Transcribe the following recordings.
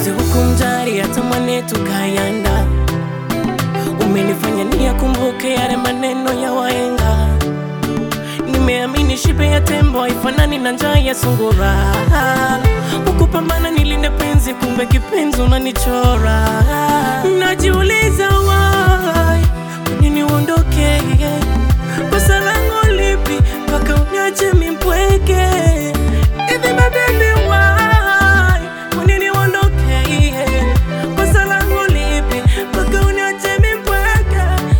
mapenzi hukumjari hata mwanetu kayanda umenifanya niyakumbuke yale maneno ya wahenga nimeamini shibe ya tembo haifanani na njaa ya sungura ukupambana nilinde penzi kumbe kipenzi unanichora najiuliza why kwa nini uondoke kosa langu lipi mpaka uniache mimpweke hivi mabebi why kwa nini uondoke kosa langu lipi mpaka uniache mimpweke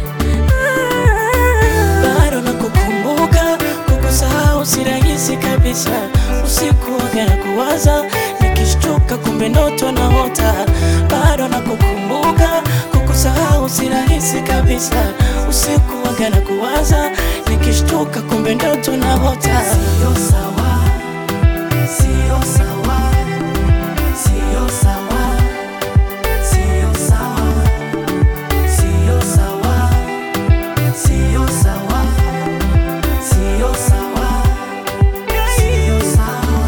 bado nakukumbuka kukusahau si rahisi kabisa usiku waga na kuwaza nikishtuka kumbe ndoto naota bado nakukumbuka kukusahau si rahisi kabisa usiku waga na kuwaza nikishtuka kumbe ndoto naota sio sawa sio sawa sio sawa sio sawa sio sawa sio sawa sio sawa sio sawa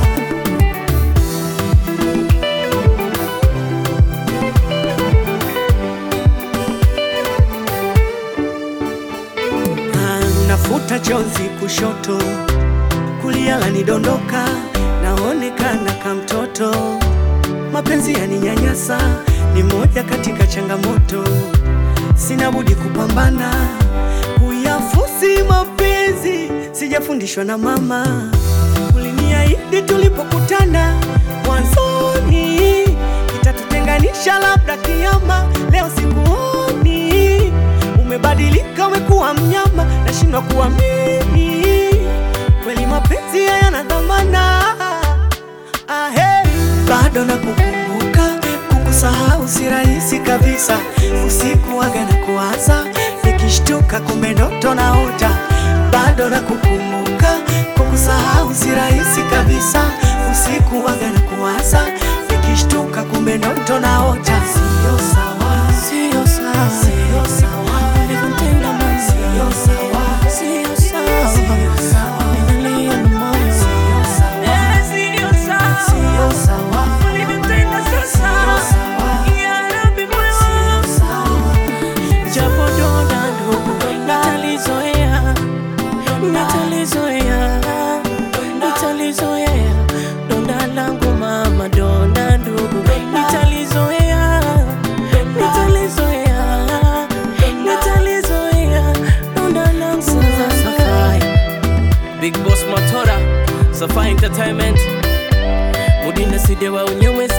Ah, nafuta chozi kushoto, kulia lanidondoka, naonekana kamtoto. Mapenzi yaninyanyasa, ni moja katika changamoto. Sina budi kupambana kuyafusi mapenzi, sijafundishwa na mama. Uliniahidi tulipokutana mwanzoni, itatutenganisha labda kiama. Leo sikuoni, umebadilika, umekuwa mnyama, nashindwa kuamini kweli mapenzi hayana dhamana. Ahe, bado nakukumbuka, kukusahau si rahisi kabisa. Usiku waga na kuwaza, nikishtuka kumbe ndoto naota. Bado nakukumbuka, kukusahau si rahisi kabisa. Usiku waga na kuwaza, nikishtuka kumbe ndoto naota. Sio sawa, sio sawa sio sawa, ulivyotenda mama sio sawa, sio sawa sio sawa, Nimelia na moyo sio sawa, Eh, sio sawa sio sawa, ulivyotenda sio sawa sio sawa. Ya Rabbi moyo japo donda ndugu nitalizoea nitalizoea nitalizoea donda langu mama donda ndugu nitalizoea nitalizoea nitalizoea donda langu Safai Big Boss Motora Safai Entertainment Mudinda Sidewa Unyemwe